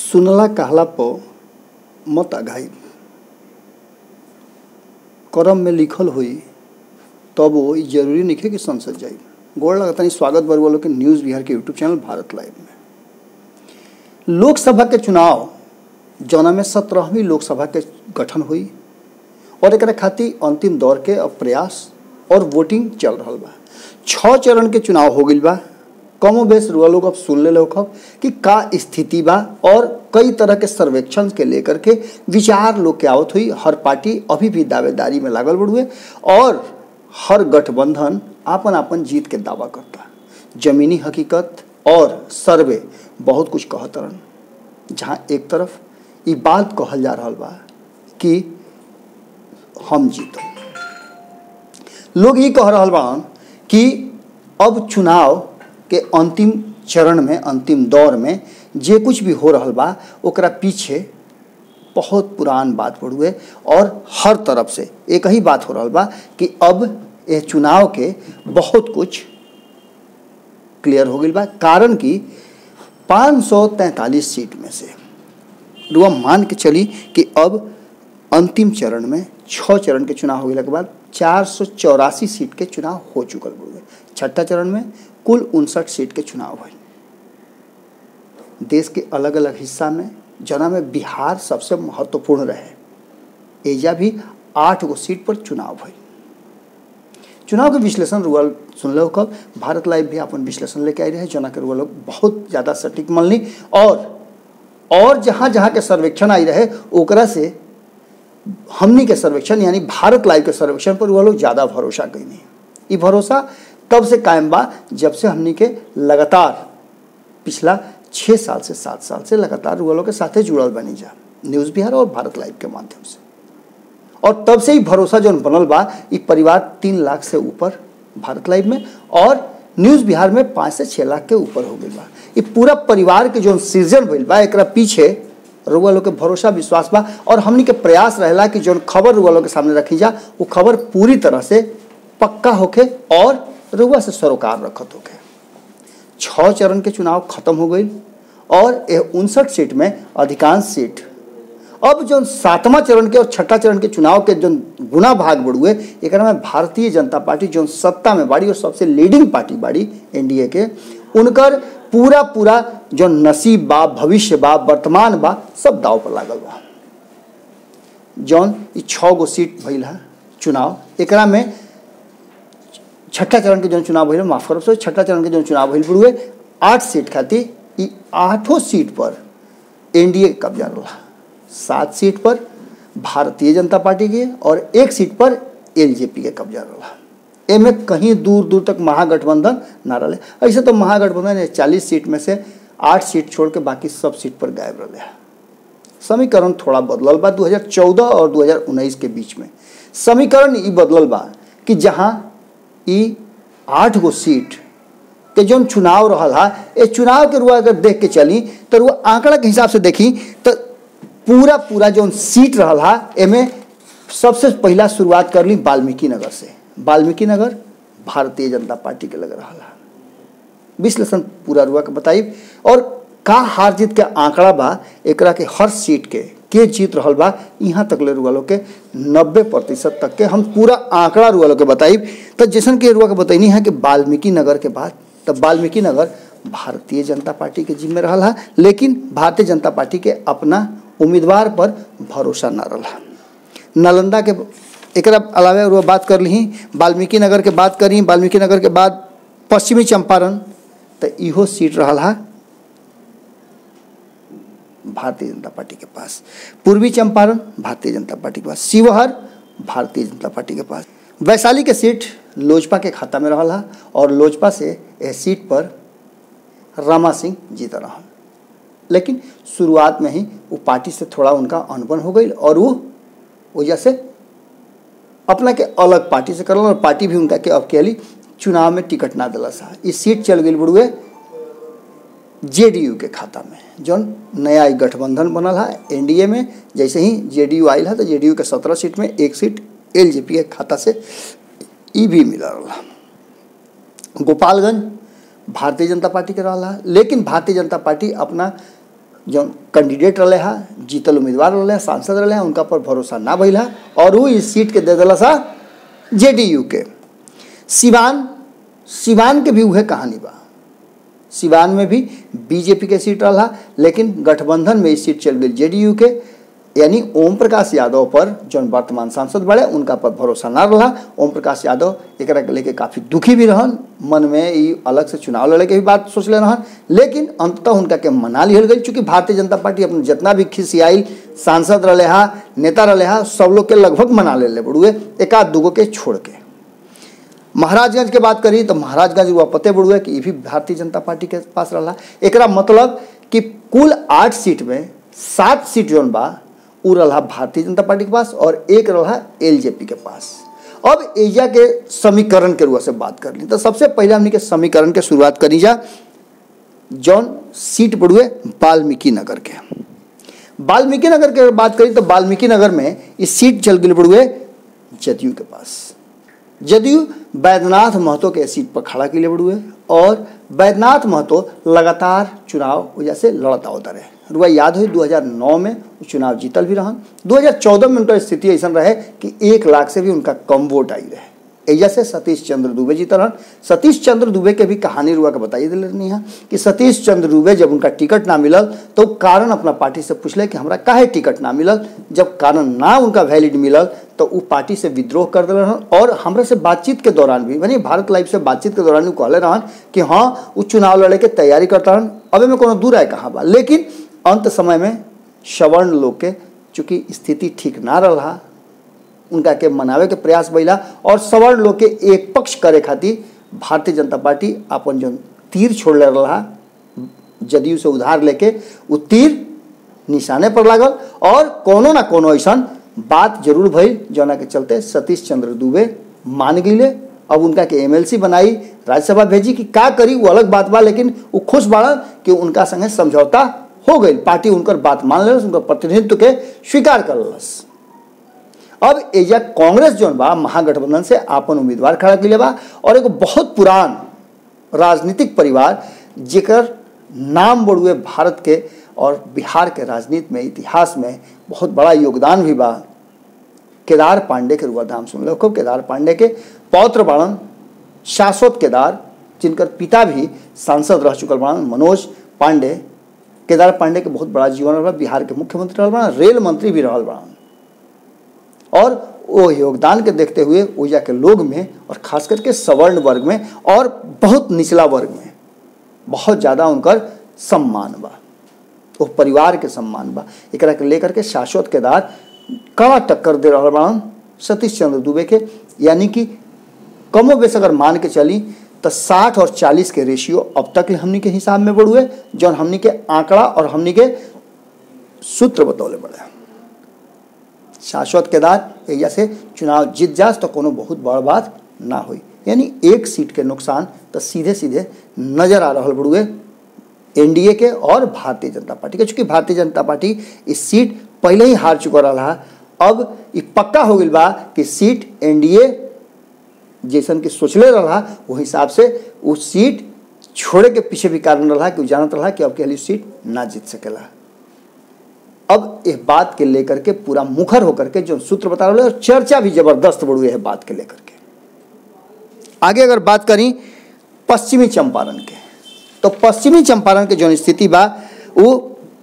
सुनला कहला प मत अघाई करम में लिखल हुई तब वो ई जरूरी नहीं है कि संसद जाई गोड़ लगता नहीं स्वागत बरु वालों के न्यूज़ बिहार के यूट्यूब चैनल भारत लाइव में लोकसभा के चुनाव जौना में सत्रहवीं लोकसभा के गठन हुई और एक खातिर अंतिम दौर के अब प्रयास और वोटिंग चल रहा बा छः चरण के चुनाव हो गई बा कमो बेस रुआ लोग अब सुन ले खब कि का स्थिति बा और कई तरह के सर्वेक्षण के लेकर के विचार लोग के आवत हुई हर पार्टी अभी भी दावेदारी में लागल बढ़ुए और हर गठबंधन आपन आपन जीत के दावा करता जमीनी हकीकत और सर्वे बहुत कुछ कहतरन जहाँ एक तरफ ई बात कहल जा रहा बा कि हम जीतब लोग ये कह रहा बान कि अब चुनाव के अंतिम चरण में अंतिम दौर में जे कुछ भी हो रहा बा ओकरा पीछे बहुत पुरान बात पड़ुए और हर तरफ से एक ही बात हो रहा बा कि अब ये चुनाव के बहुत कुछ क्लियर हो गई बा कारण कि 543 सीट में से रुआ मान के चली कि अब अंतिम चरण में छः चरण के चुनाव होने के बाद चार सौ चौरासी सीट के चुनाव हो चुकल हुए छठा चरण में कुल उनसठ सीट के चुनाव हुए देश के अलग अलग हिस्सा में जना में बिहार सबसे महत्वपूर्ण रहे एजा भी आठ गो सीट पर चुनाव हुई चुनाव के विश्लेषण रुअल सुन लो कब भारत लाइव भी अपन विश्लेषण लेके आई रहे जना के रुआ लोग बहुत ज़्यादा सटीक मनली और और जहाँ जहाँ के सर्वेक्षण आई रहे ओकरा से हमनी के सर्वेक्षण यानी भारत लाइव के सर्वेक्षण पर वो लोग ज़्यादा भरोसा कैनी ये भरोसा तब से कायम बा जब से हमनी के लगातार पिछला छः साल से सात साल से लगातार वो लोग के साथे जुड़ल बनी जा न्यूज़ बिहार और भारत लाइव के माध्यम से और तब से ही भरोसा जो बनल बा ये परिवार तीन लाख से ऊपर भारत लाइव में और न्यूज़ बिहार में पाँच से छः लाख के ऊपर हो गई बा ये पूरा परिवार के जो सृजन भइल बा एक पीछे रुआ लोग के भरोसा विश्वास बा और हमनी के प्रयास रहेला कि जो खबर रुआ लोग के सामने रखी जा वो खबर पूरी तरह से पक्का होके और रुआ से सरोकार रखत होके छः चरण के चुनाव खत्म हो गई और यह उनसठ सीट में अधिकांश सीट अब जो सातवां चरण के और छठा चरण के चुनाव के जो गुना भाग बढ़ुए एक में भारतीय जनता पार्टी जो सत्ता में बाड़ी और सबसे लीडिंग पार्टी बाड़ी एनडीए के उनकर पूरा पूरा जो नसीब बा भविष्य बा वर्तमान बा सब दाव पर लागल बा जौन ई छः गो सीट भइल है चुनाव एकरा में छठा चरण के जो चुनाव भइल माफ करब सो छठा चरण के जो चुनाव भइल बुढ़ुए आठ सीट खातिर ई आठों सीट पर एनडीए के कब्जा रहा सात सीट पर भारतीय जनता पार्टी के और एक सीट पर एलजेपी के कब्जा रहा एमे कहीं दूर दूर तक महागठबंधन ना रहे ऐसे तो महागठबंधन चालीस सीट में से आठ सीट छोड़ के बाकी सब सीट पर गायब रहे समीकरण थोड़ा बदलल बा 2014 और 2019 के बीच में समीकरण ई बदलल बा कि जहाँ ई आठ गो सीट के जो चुनाव रहा है ये चुनाव के रुआ अगर देख के चली तो रुआ आंकड़ा के हिसाब से देखी तो पूरा पूरा जो सीट रहा है एमे सबसे पहला शुरुआत कर ली वाल्मीकि नगर से वाल्मीकि नगर भारतीय जनता पार्टी के लग रहा है विश्लेषण पूरा रुआ के बताई और का हार जीत के आंकड़ा बा एकरा के हर सीट के के जीत रहा बा यहाँ तक ले रुआ लोग के नब्बे प्रतिशत तक के हम पूरा आंकड़ा रुआ लोग के बताई तो जैसन के रुआ के बतैनी है कि वाल्मीकि नगर के बाद तब वाल्मीकि नगर भारतीय जनता पार्टी के जिम्मे रहा है लेकिन भारतीय जनता पार्टी के अपना उम्मीदवार पर भरोसा न रहा नालंदा के एक अलावा वो बात कर ली वाल्मीकि नगर के बात करी वाल्मीकि नगर के बाद पश्चिमी चंपारण तो इहो सीट रहा है भारतीय जनता पार्टी के पास पूर्वी चंपारण भारतीय जनता पार्टी के पास शिवहर भारतीय जनता पार्टी के पास वैशाली के सीट लोजपा के खाता में रहा है और लोजपा से यह सीट पर रमा सिंह जीत रहा लेकिन शुरुआत में ही वो पार्टी से थोड़ा उनका अनबन हो गई और वो वजह से अपना के अलग पार्टी से करल और पार्टी भी उनका के अकेली चुनाव में टिकट ना दिला सा ये सीट चल गई बुढ़ुए जेडीयू के खाता में जौन नया गठबंधन बनल है एनडीए में जैसे ही जेडीयू आयल है तो जेडीयू के सत्रह सीट में एक सीट एलजेपी के खाता से ई भी मिला रहा गोपालगंज भारतीय जनता पार्टी के रहा लेकिन भारतीय जनता पार्टी अपना जो कैंडिडेट रहे हा जीतल उम्मीदवार रहे सांसद रहे उनका पर भरोसा ना भइल हा और वो इस सीट के दे दिला सा जेडीयू के सिवान सिवान के भी उहे कहानी बा सिवान में भी बीजेपी के सीट रहा लेकिन गठबंधन में इस सीट चल गई जेडीयू के यानी ओम प्रकाश यादव पर जो वर्तमान सांसद बड़े उनका पर भरोसा ना रहा ओम प्रकाश यादव एक लेके काफ़ी दुखी भी रहन मन में ई अलग से चुनाव लड़े के भी बात सोच ले रहन लेकिन अंततः उनका के मना लिहल गई चूँकि भारतीय जनता पार्टी अपने जितना भी खिसियाई सांसद रहे हा नेता रहे हा सब लोग के लगभग मना ले ले बड़ुए एक आध दूगो के छोड़ के महाराजगंज के बात करी तो महाराजगंज हुआ पते बड़ुए कि ये भी भारतीय जनता पार्टी के पास रहा एकरा मतलब कि कुल आठ सीट में सात सीट जोन बा उ रहा भारतीय जनता पार्टी के पास और एक रहा एलजेपी के पास अब एजा के समीकरण के रुआ से बात कर ली तो सबसे पहले हमने के समीकरण के शुरुआत करी जा जौन सीट पड़ुए वाल्मीकि नगर के वाल्मीकि नगर के बात करी तो वाल्मीकि नगर में इस सीट चल गई पड़ुए जदयू के पास जदयू बैद्यनाथ महतो के सीट पर खड़ा के लिए बड़ुए और बैद्यनाथ महतो लगातार चुनाव वजह से लड़ता होता रहे रुआ याद हो 2009 में वो चुनाव जीतल भी रहन 2014 में उनका स्थिति ऐसा रहे कि एक लाख से भी उनका कम वोट आई रहे एजा से सतीश चंद्र दुबे जीतल रहन सतीश चंद्र दुबे के भी कहानी रुआ के बताई दिल रहनी है कि सतीश चंद्र दुबे जब उनका टिकट ना मिलल तो कारण अपना पार्टी से पूछले कि हमरा काहे टिकट ना मिलल जब कारण ना उनका वैलिड मिलल तो वो पार्टी से विद्रोह कर दिल रहन और हमरा से बातचीत के दौरान भी यानी भारत लाइव से बातचीत के दौरान वो कहले रहन कि हाँ वो चुनाव लड़े के तैयारी करता रहन अबे में कोनो दूर आए कहाँ बा लेकिन अंत समय में सवर्ण लोग के चूँकि स्थिति ठीक ना रहा उनका के मनावे के प्रयास भैला और सवर्ण लोग के एक पक्ष करे खातिर भारतीय जनता पार्टी अपन जो तीर छोड़ले रहा जदयू से उधार लेके वो तीर निशाने पर लागल और कोनो ना कोनो ऐसा बात जरूर भइल जौना के चलते सतीश चंद्र दुबे मान गईले अब उनका के एमएलसी बनाई राज्यसभा भेजी कि का करी वो अलग बात बा लेकिन वो खुश बाड़ा कि उनका संगे समझौता हो गई पार्टी उनकर बात मान लेलस उनकर प्रतिनिधित्व के स्वीकार कर लेलस अब एजा कांग्रेस जौन बा महागठबंधन से आपन उम्मीदवार खड़ा के बा और एगो बहुत पुरान राजनीतिक परिवार जेकर नाम बड़ुए भारत के और बिहार के राजनीति में इतिहास में बहुत बड़ा योगदान भी बा केदार पांडे के रुआ नाम सुन लो खूब केदार पांडे के पौत्र बाणन शाश्वत केदार जिनकर पिता भी सांसद रह चुकल बाणन मनोज पांडे केदार पांडे के बहुत बड़ा जीवन रहा बिहार के मुख्यमंत्री रहल बाणन रेल मंत्री भी रहल बाणन और वो योगदान के देखते हुए ऊर्जा के लोग में और खास करके सवर्ण वर्ग में और बहुत निचला वर्ग में बहुत ज़्यादा उनकर सम्मान बा वो परिवार के सम्मान बा एक के लेकर के शाश्वत केदार कड़ा टक्कर दे रहा बाड़न सतीश चंद्र दुबे के यानी कि कमो बेश अगर मान के चली तो साठ और चालीस के रेशियो अब तक हमनी के हिसाब में बढ़ुए जौन हमनी के आंकड़ा और हमनी के सूत्र बतौले बड़े शाश्वत केदार एजा से चुनाव जीत जास तो कोनो बहुत बड़ बात ना हुई यानी एक सीट के नुकसान तो सीधे सीधे नजर आ रहा बड़ुए एनडीए के और भारतीय जनता पार्टी के चूंकि भारतीय जनता पार्टी इस सीट पहले ही हार चुका रहा अब ये पक्का हो गई बा कि सीट एनडीए जैसन कि सोचले रहा वो हिसाब से वो सीट छोड़े के पीछे भी कारण रहा कि जानत रहा कि अब के सीट ना जीत सकेला अब इस बात के लेकर के पूरा मुखर होकर के जो सूत्र बता रहे और चर्चा भी जबरदस्त बढ़ है बात के लेकर के आगे अगर बात करी पश्चिमी चंपारण के तो पश्चिमी चंपारण के जो स्थिति बा वो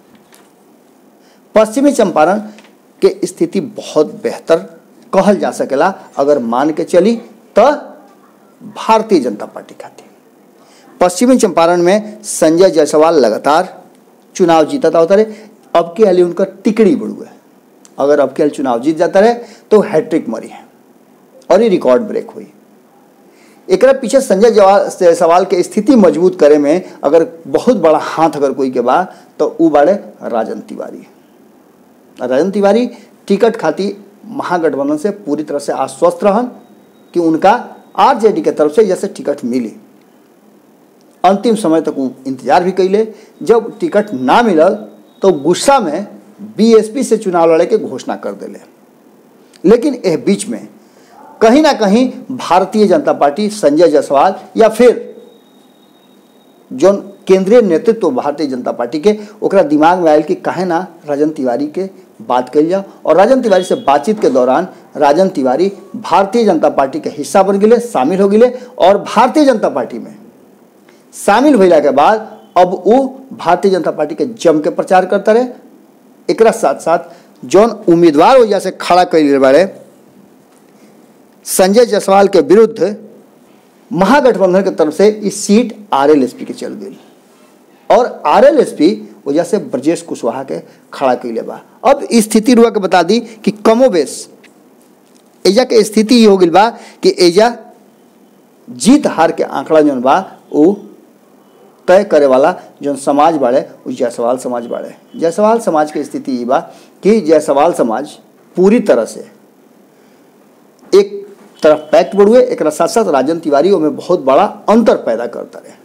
पश्चिमी चंपारण के स्थिति बहुत बेहतर कहल जा सकेला अगर मान के चली तो भारतीय जनता पार्टी खातिर पश्चिमी चंपारण में संजय जायसवाल लगातार चुनाव जीतता होता रहे अब के हाल उनका टिकड़ी बढ़ू है अगर अब के हाल चुनाव जीत जाता रहे तो हैट्रिक मरी है और ये रिकॉर्ड ब्रेक हुई एक पीछे संजय जायसवाल के स्थिति मजबूत करे में अगर बहुत बड़ा हाथ अगर कोई के बा तो वो बाड़े राजन तिवारी राजन तिवारी टिकट खाती महागठबंधन से पूरी तरह से आश्वस्त रहन कि उनका आरजेडी के तरफ से जैसे टिकट मिली अंतिम समय तक वो इंतजार भी कैले जब टिकट ना मिलल तो गुस्सा में बीएसपी से चुनाव लड़े के घोषणा कर दिले लेकिन यह बीच में कहीं ना कहीं भारतीय जनता पार्टी संजय जायसवाल या फिर जो केंद्रीय नेतृत्व भारतीय जनता पार्टी के ओकरा दिमाग में आयल कि काहे ना राजन तिवारी के बात कल जाओ और राजन तिवारी से बातचीत के दौरान राजन तिवारी भारतीय जनता पार्टी के हिस्सा बन गए शामिल हो गए और भारतीय जनता पार्टी में शामिल भैला के बाद अब वो भारतीय जनता पार्टी के जम के प्रचार करता रहे एकरा साथ साथ जौन उम्मीदवार वजह से खड़ा कैल बारे संजय जायसवाल के विरुद्ध महागठबंधन के तरफ से इस सीट आरएलएसपी के चल गई और आरएलएसपी वजह से ब्रजेश कुशवाहा के खड़ा कैले बा अब स्थिति रुआ के बता दी कि कमोबेश एजा के स्थिति ये हो गई बा कि एजा जीत हार के आंकड़ा जौन बा वो तय करे वाला जौन समाज बाड़े उ जायसवाल समाज बाड़े जायसवाल समाज के स्थिति ये बा कि जायसवाल समाज पूरी तरह से एक तरफ पैक्ट बढ़ुए एक साथ साथ राजन तिवारी में बहुत बड़ा अंतर पैदा करता रहे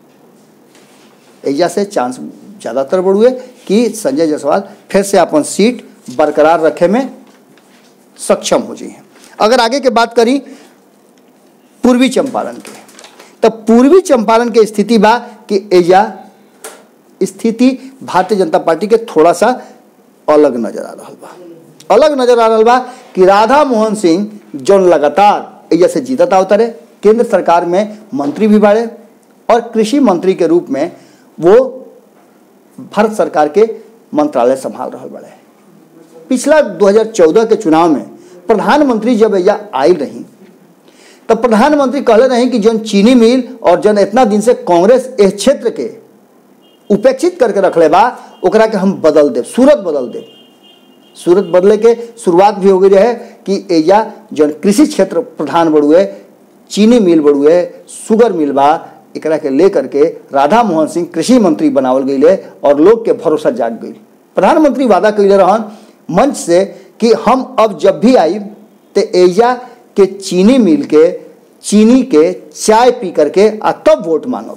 एजा से चांस ज़्यादातर बढ़ुए कि संजय जायसवाल फिर से अपन सीट बरकरार रखे में सक्षम हो जाइए अगर आगे के बात करी पूर्वी चंपारण के तो पूर्वी चंपारण के स्थिति बा कि एजा स्थिति भारतीय जनता पार्टी के थोड़ा सा अलग नजर आ रहा बा अलग नजर आ रहा बा कि राधा मोहन सिंह जौन लगातार एजा से जीतत आवता रहे केंद्र सरकार में मंत्री भी बाड़े और कृषि मंत्री के रूप में वो भारत सरकार के मंत्रालय संभाल रहा बड़े पिछला 2014 के चुनाव में प्रधानमंत्री जब एजा आई रही तब प्रधानमंत्री कहले रहे कि जौन चीनी मिल और जौन इतना दिन से कांग्रेस इस क्षेत्र के उपेक्षित करके रखले बा ओकरा के हम बदल देव सूरत बदल देव सूरत बदले के शुरुआत भी हो गई रहे कि एजा जौन कृषि क्षेत्र प्रधान बढ़ुए चीनी मिल बढ़ुए शुगर मिल बा एकरा के लेकर के राधा मोहन सिंह कृषि मंत्री बनावल गई और लोग के भरोसा जाग गई प्रधानमंत्री वादा कैले रहन मंच से कि हम अब जब भी आई तो एजा के चीनी मिल के चीनी के चाय पी करके आ तब वोट मांगब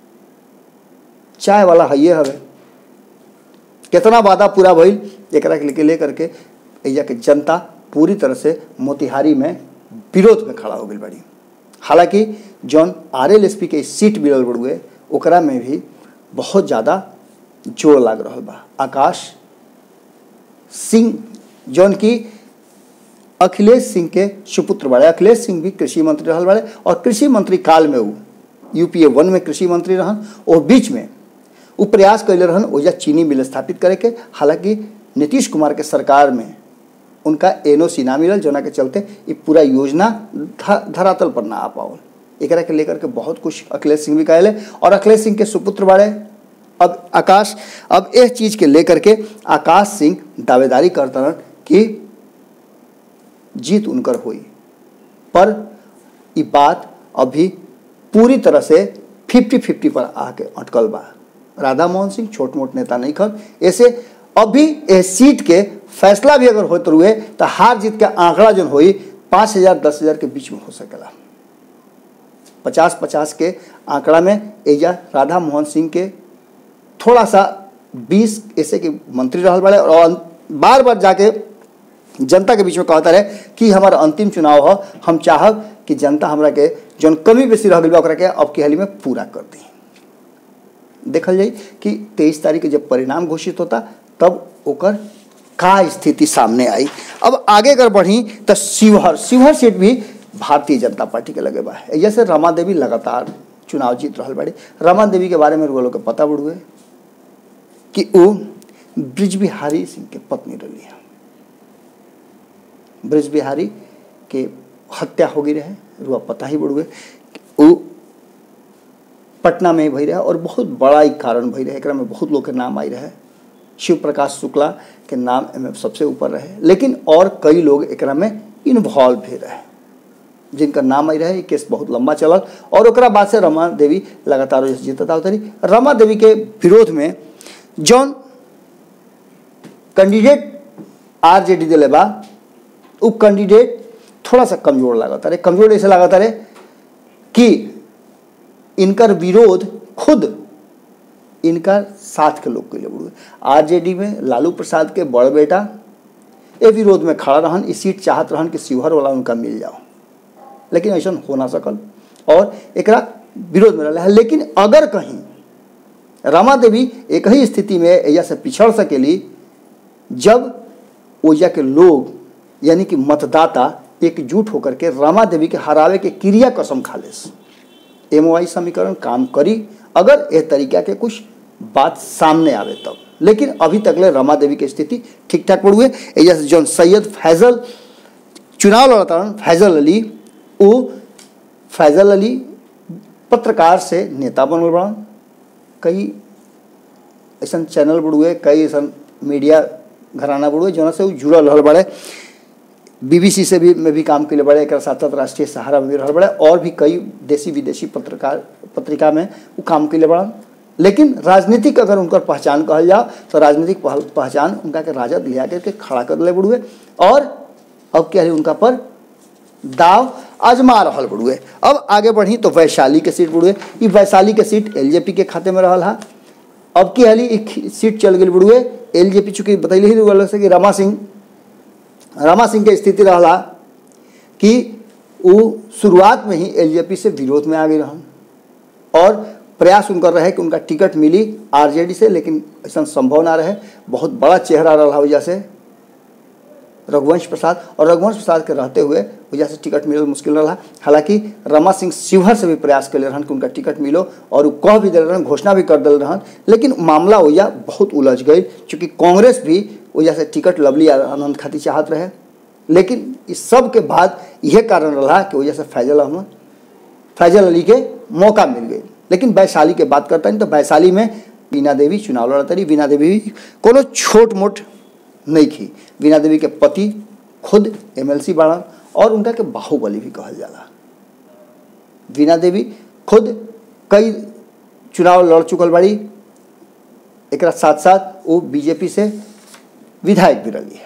चाय वाला हइये हवे कितना वादा पूरा भइल एकरा के लेके लेकर के एजा के जनता पूरी तरह से मोतिहारी में विरोध में खड़ा हो गई बड़ी हालांकि जौन आर एल एस पी के सीट मिलल बड़ुए ओकरा में भी बहुत ज़्यादा जोर लाग रहा बा आकाश सिंह जौन की अखिलेश सिंह के सुपुत्र बाड़े अखिलेश सिंह भी कृषि मंत्री रहल बाड़े और कृषि मंत्री काल में वो यूपीए वन में कृषि मंत्री रहन और बीच में वो प्रयास कैले रहन ओजा चीनी मिल स्थापित करे के हालांकि नीतीश कुमार के सरकार में उनका एनओसी ना मिलल जोना के चलते ये पूरा योजना धरातल पर ना आ पावल एकरा के लेकर के बहुत कुछ अखिलेश सिंह भी कहले और अखिलेश सिंह के सुपुत्र बाड़े अब आकाश अब इस चीज़ के लेकर के आकाश सिंह दावेदारी करता रहन कि जीत उनकर हुई पर ये बात अभी पूरी तरह से फिफ्टी फिफ्टी पर आके अटकल बा राधा मोहन सिंह छोट मोट नेता नहीं खन ऐसे अभी इस सीट के फैसला भी अगर होते हुए तो हार जीत के आंकड़ा जो हुई पाँच हजार दस हजार के बीच में हो सकेला पचास पचास के आंकड़ा में एजा राधा मोहन सिंह के थोड़ा सा बीस ऐसे के मंत्री रहल बड़े और बार बार जाके जनता के बीच में कहता रहे कि हमारा अंतिम चुनाव हो हम चाहब कि जनता हमरा के जौन कमी बेसी रह गई के अब की हाली में पूरा कर दी देखल जाई कि तेईस तारीख के जब परिणाम घोषित होता तब ओकर का स्थिति सामने आई अब आगे अगर बढ़ी तो शिवहर शिवहर सीट भी भारतीय जनता पार्टी के लगे बा जैसे रमा देवी लगातार चुनाव जीत रहा बड़ी रमा देवी के बारे में लोग के पता बढ़ुए कि वो ब्रिज बिहारी सिंह के पत्नी रही है ब्रिज बिहारी के हत्या हो गई रहे रुआ पता ही बढ़ुए वो पटना में भई रहे और बहुत बड़ा ही कारण भई रहे एक में बहुत लोग के नाम आई रहे शिव प्रकाश शुक्ला के नाम में सबसे ऊपर रहे लेकिन और कई लोग एक में इन्वॉल्व भी रहे जिनका नाम आई रहे केस बहुत लंबा चलल और ओकरा बाद से रमा देवी लगातार जीतता उतरी रमा देवी के विरोध में जौन कैंडिडेट आरजेडी दिले बा वो कैंडिडेट थोड़ा सा कमजोर लागता रहे कमजोर ऐसे लागता रहे कि इनकर विरोध खुद इनका साथ के लोग के लिए बुढ़े आरजेडी में लालू प्रसाद के बड़ बेटा ये विरोध में खड़ा रहन इस सीट चाहत रहन कि शिवहर वाला उनका मिल जाओ लेकिन ऐसा हो ना सकल और एक विरोध में रहा लेकिन अगर कहीं रमा देवी एक ही स्थिति में एजा से पिछड़ सकेली जब ओजा के लोग यानी कि मतदाता एकजुट होकर के रमा देवी के हरावे के क्रिया कसम खा लेस एम समीकरण काम करी अगर ए तरीका के कुछ बात सामने आवे तब लेकिन अभी तक ले रमा देवी की स्थिति ठीक ठाक पड़ हुए एजा से जौन सैयद फैजल चुनाव लड़तारन फैजल अली वो फैजल अली पत्रकार से नेता बनल बड़न कई ऐसा चैनल बुड़ुए कई ऐसा मीडिया घराना बुड़ुए जौन से वो जुड़ल रहल बड़े बीबीसी से भी में भी काम के लिए बड़े एक साथ साथ राष्ट्रीय सहारा में भी रहल बड़े और भी कई देसी विदेशी पत्रकार पत्रिका में वो काम के लिए बड़न लेकिन राजनीतिक अगर उनकर पहचान कहल जाओ तो राजनीतिक पहल- पहचान उनका के राजद लिया करके खड़ा कर ले बुड़ुए और अब क्या है उनका पर दाव आजमा रहल बुड़ुए अब आगे बढ़ी तो वैशाली के सीट बुड़ुए ई वैशाली के सीट एलजेपी के खाते में रहल हा अब की हाली एक सीट चल गई बुड़ुए एलजेपी चूंकि बतैली ही वाला से कि रमा सिंह रमा सिंह के स्थिति रहला कि वो शुरुआत में ही एलजेपी से विरोध में आ गई रहन और प्रयास उनकर रहे कि उनका टिकट मिली आरजेडी से लेकिन ऐसा संभव ना रहे बहुत बड़ा चेहरा रहा वजह से रघुवंश प्रसाद और रघुवंश प्रसाद के रहते हुए वजह से टिकट मिलल मुश्किल रहा हालांकि रमा सिंह शिवहर से भी प्रयास कर रहन कि उनका टिकट मिलो और वो कह भी दिल रहन घोषणा भी कर दिल रहन लेकिन मामला वजह बहुत उलझ गई चूँकि कांग्रेस भी वजह से टिकट लवली आनंद खातिर चाहत रहे लेकिन इस सब के बाद यह कारण रहा कि वजह से फैजल अहमद फैजल अली के मौका मिल गई लेकिन वैशाली के बात करता नहीं तो वैशाली में बीना देवी चुनाव लड़ता रही बीना देवी भी कोनो छोट मोट नहीं की बीना देवी के पति खुद एमएलसी बाड़न और उनका के बाहुबली भी कहल जाला बीना देवी खुद कई चुनाव लड़ चुकल बाड़ी एक साथ साथ वो बीजेपी से विधायक भी रही है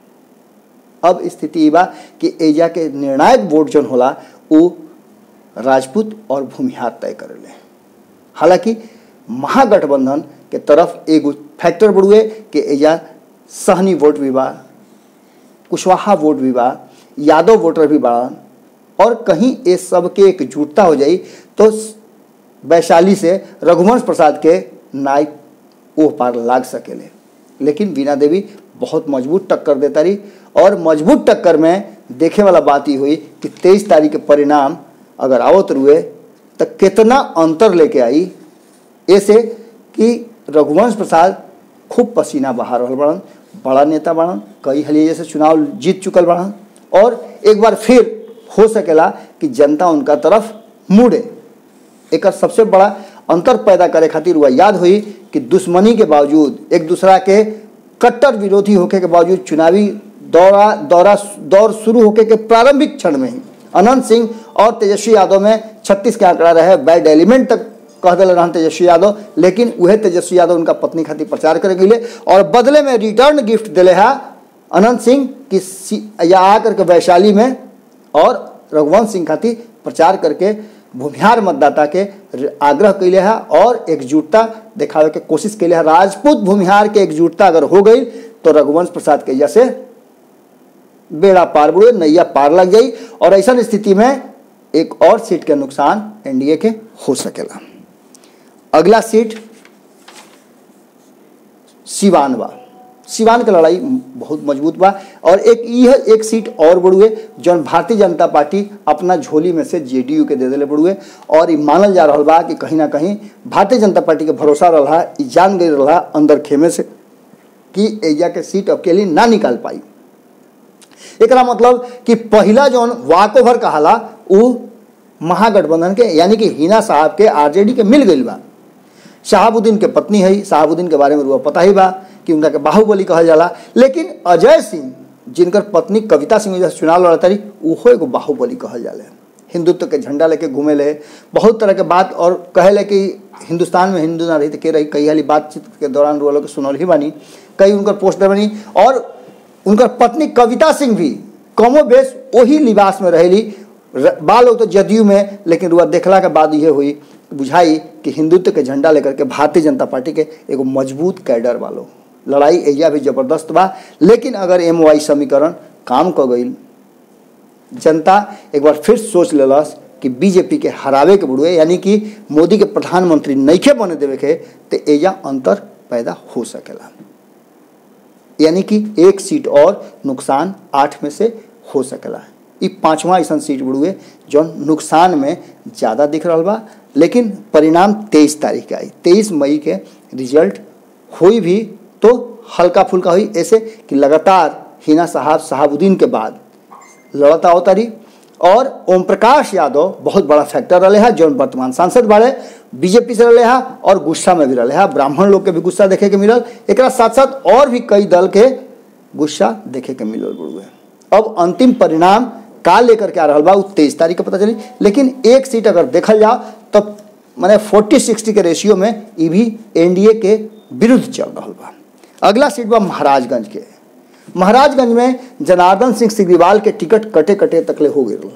अब स्थिति ई बा कि एजा के निर्णायक वोट जौन होला वो राजपूत और भूमिहार तय करेले हालांकि महागठबंधन के तरफ एगो फैक्टर बढ़ुए कि एजा सहनी वोट भी बा कुशवाहा वोट भी बा यादव वोटर भी बाड़न और कहीं ये सब के एकजुटता हो जाई तो वैशाली से रघुवंश प्रसाद के नायक ओह पार लाग सकेले लेकिन बीना देवी बहुत मजबूत टक्कर देता रही और मजबूत टक्कर में देखे वाला बात ही हुई कि तेईस तारीख के परिणाम अगर आवत रुए तो कितना अंतर लेके आई ऐसे कि रघुवंश प्रसाद खूब पसीना बहा रहल बड़न बड़ा नेता बड़न कई हलिए जैसे चुनाव जीत चुकल बड़न और एक बार फिर हो सकेला कि जनता उनका तरफ मुड़े एक सबसे बड़ा अंतर पैदा करे खातिर वह याद हुई कि दुश्मनी के बावजूद एक दूसरा के कट्टर विरोधी होके के बावजूद चुनावी दौरा दौरा दौर शुरू होके के प्रारंभिक क्षण में ही अनंत सिंह और तेजस्वी यादव में 36 के आंकड़ा रहे बैड एलिमेंट तक कह दिल रहन तेजस्वी यादव लेकिन वह तेजस्वी यादव उनका पत्नी खातिर प्रचार करे गए और बदले में रिटर्न गिफ्ट दिले है अनंत सिंह की सी- या आकर के वैशाली में और रघुवंश सिंह खातिर प्रचार करके भूमिहार मतदाता के र- आग्रह कैले है और एकजुटता दिखावे के कोशिश कैले है राजपूत भूमिहार के एकजुटता अगर हो गई तो रघुवंश प्रसाद के जैसे बेड़ा पार बुड़े नैया पार लग जाई और ऐसा स्थिति में एक और सीट के नुकसान एनडीए के हो सकेला अगला सीट सिवान बा सिवान के लड़ाई बहुत मजबूत बा और एक यह एक सीट और बढ़ुए जौन भारतीय जनता पार्टी अपना झोली में से जेडीयू के दे दिले बढ़ुए और ये मानल जा रहा बा कि कहीं ना कहीं भारतीय जनता पार्टी के भरोसा रहा ई जान गई रहा अंदर खेमे से कि एजा के सीट अकेली ना निकाल पाई एकरा मतलब कि पहला जौन वाक ओवर कहाला उ महागठबंधन के यानी कि हिना साहब के आरजेडी के मिल गई बा शहाबुद्दीन के पत्नी है शहाबुद्दीन के बारे में रुआ पता ही बा कि उनका के बाहुबली कहल जाला लेकिन अजय सिंह जिनकर पत्नी कविता सिंह जैसे चुनाव लड़ता रही उहो एगो बाहुबली कहल जाला हिंदुत्व के झंडा लेके घूमे ले बहुत तरह के बात और कहे ले कि हिंदुस्तान में हिंदू ना रही तो के रही कई हाली बातचीत के दौरान रुआ लोग के सुनल ही बानी कई उनकर पोस्टर बनी और उनकर पत्नी कविता सिंह भी कमो बेश वही लिबास में रहेली र- बा लोग तो जदयू में लेकिन रुआ देखला के बाद ये हुई बुझाई कि हिंदुत्व के झंडा लेकर के भारतीय जनता पार्टी के एगो मजबूत कैडर वालो लड़ाई एजा भी जबरदस्त बा लेकिन अगर एम समीकरण काम क गई जनता एक बार फिर सोच लेलस कि बीजेपी के हरावे के बुड़ुए यानी कि मोदी के प्रधानमंत्री नईखे बने देवे के तो एजा अंतर पैदा हो सकेला यानी कि एक सीट और नुकसान आठ में से हो सकेला ई पांचवा ऐसा सीट बुड़ुए जौन नुकसान में ज़्यादा दिख रहा बा लेकिन परिणाम तेईस तारीख के आई तेईस मई के रिजल्ट हुई भी तो हल्का फुल्का हुई ऐसे कि लगातार हिना साहब साहबुद्दीन के बाद लड़ता अवतारी और ओम प्रकाश यादव बहुत बड़ा फैक्टर रहे है जो वर्तमान सांसद बाड़े बीजेपी से रहे है और गुस्सा में भी रहे है ब्राह्मण लोग के भी गुस्सा देखे के मिलल एक साथ साथ और भी कई दल के गुस्सा देखे के मिलल बुढ़ुए अब अंतिम परिणाम का लेकर के आ रहा बा उ तेईस तारीख के पता चली लेकिन एक सीट अगर देखल जाओ तब मैंने फोर्टी सिक्सटी के रेशियो में ई भी एनडीए के विरुद्ध चल रहा बा अगला सीट बा महाराजगंज के महाराजगंज में जनार्दन सिंह सिग्रीवाल के टिकट कटे कटे तकले हो गए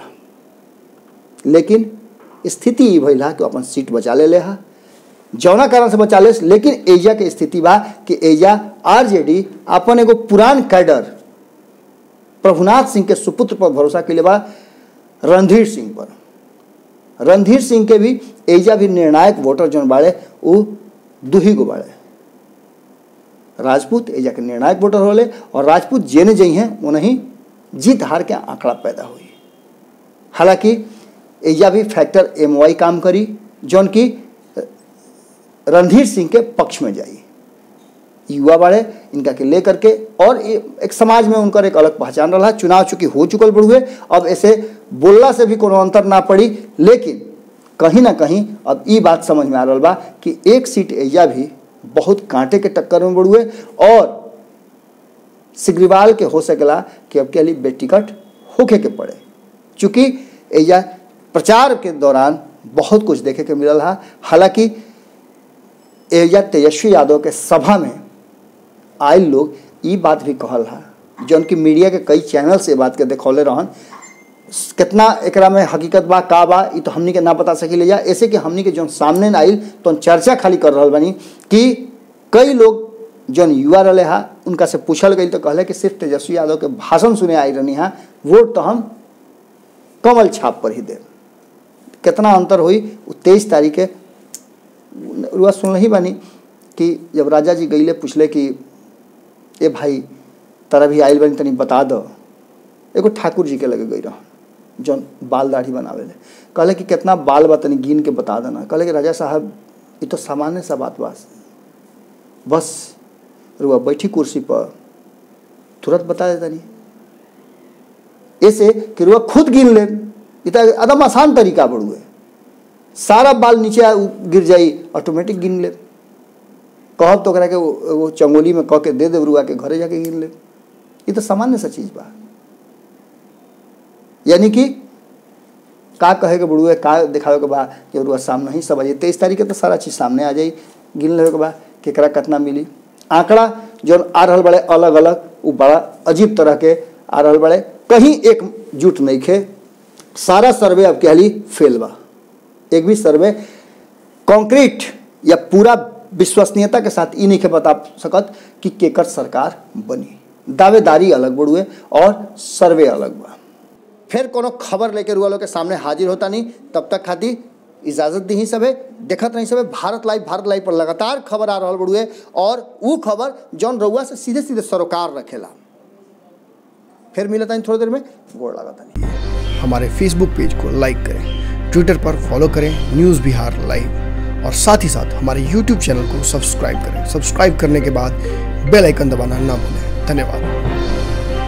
लेकिन स्थिति ये भइल कि अपन सीट बचा ले ले हा जौना कारण से बचा ले लेकिन एजा के स्थिति बा कि एजा आरजेडी अपन एगो पुरान कैडर प्रभुनाथ सिंह के सुपुत्र पर भरोसा के लिए बा रणधीर सिंह पर रणधीर सिंह के भी एजा भी निर्णायक वोटर जौन बाड़े वो दुही गो बाड़े राजपूत एजा के निर्णायक वोटर होले और राजपूत जेने जई हैं वो नहीं जीत हार के आंकड़ा पैदा हुई हालांकि एजा भी फैक्टर एम वाई काम करी जौन की रणधीर सिंह के पक्ष में जाई युवा बाड़े इनका के लेकर के और एक समाज में उनकर एक अलग पहचान रहा चुनाव चूंकि हो चुकल बढ़ुए अब ऐसे बोलला से भी कोनो अंतर ना पड़ी लेकिन कहीं ना कहीं अब ये बात समझ में आ रहा बा कि एक सीट एजा भी बहुत कांटे के टक्कर में बढ़ुए और सिग्रीवाल के हो सकेला कि अब के लिए बेटिकट होके के पड़े चूंकि एजा प्रचार के दौरान बहुत कुछ देखे के मिलल है हालांकि एजा तेजस्वी यादव के सभा में आए लोग ये बात भी कहल है जौन की मीडिया के कई चैनल से बात के देखौले रहन कितना एकरा में हकीकत बा का बा ये तो हमनी के ना बता सकी जा ऐसे कि हमनी के जौन सामने आइल तो चर्चा खाली कर रहा बनी कि कई लोग जौन युवा रहे हा उनका से पूछल गई तो कहले कि सिर्फ तेजस्वी यादव के भाषण सुने आई रहनी हा वोट तो हम कमल छाप पर ही दे कितना अंतर हुई तेईस तारीख के रुआ सुन ही बानी कि जब राजा जी गईले पूछले कि ए भाई तारा भी आइल बनी तनी बता दो एगो ठाकुर जी के लगे गई रह जौन बाल दाढ़ी बनावे ले कहले कि कितना बाल बा तनी गिन के बता देना कहले कि राजा साहब ये तो सामान्य सा बात बास बस रुआ बैठी कुर्सी पर तुरंत बता देता नहीं ऐसे कि रुआ खुद गिन ले ये तो एकदम आसान तरीका बढ़ुए सारा बाल नीचे गिर जाई ऑटोमेटिक गिन ले कहब तो के वो चंगोली में कह के दे दे रुआ के घरे जाके गिन ले ये तो सामान्य सा चीज बा यानी कि का कहे के बुढ़ुए का दिखावे के बा कि रुआ सामने ही सब आ जाए तेईस तारीख के तो सारा चीज सामने आ जाई गिन लेवे के बा केकरा कितना मिली आंकड़ा जो आ रहा बड़े अलग अलग वो बड़ा अजीब तरह के आ रहा बड़े कहीं एक जुट नहीं खे सारा सर्वे अब कह ली फेल बा एक भी सर्वे कंक्रीट या पूरा विश्वसनीयता के साथ ई नहीं के बता सकत कि केकर सरकार बनी दावेदारी अलग बढ़ुए और सर्वे अलग बा फिर कोनो खबर लेके रुआ लोग के सामने हाजिर होता नहीं तब तक खातिर इजाजत दी सब है देखत नहीं सब है भारत लाइव भारत लाइव पर लगातार खबर आ रहा बड़ुए और वो खबर जौन रउआ से सीधे सीधे सरोकार रखेला फिर मिलता है थोड़ी देर में गोड़ लगाता नहीं हमारे फेसबुक पेज को लाइक करें ट्विटर पर फॉलो करें न्यूज़ बिहार लाइव और साथ ही साथ हमारे यूट्यूब चैनल को सब्सक्राइब करें सब्सक्राइब करने के बाद बेल आइकन दबाना ना भूलें धन्यवाद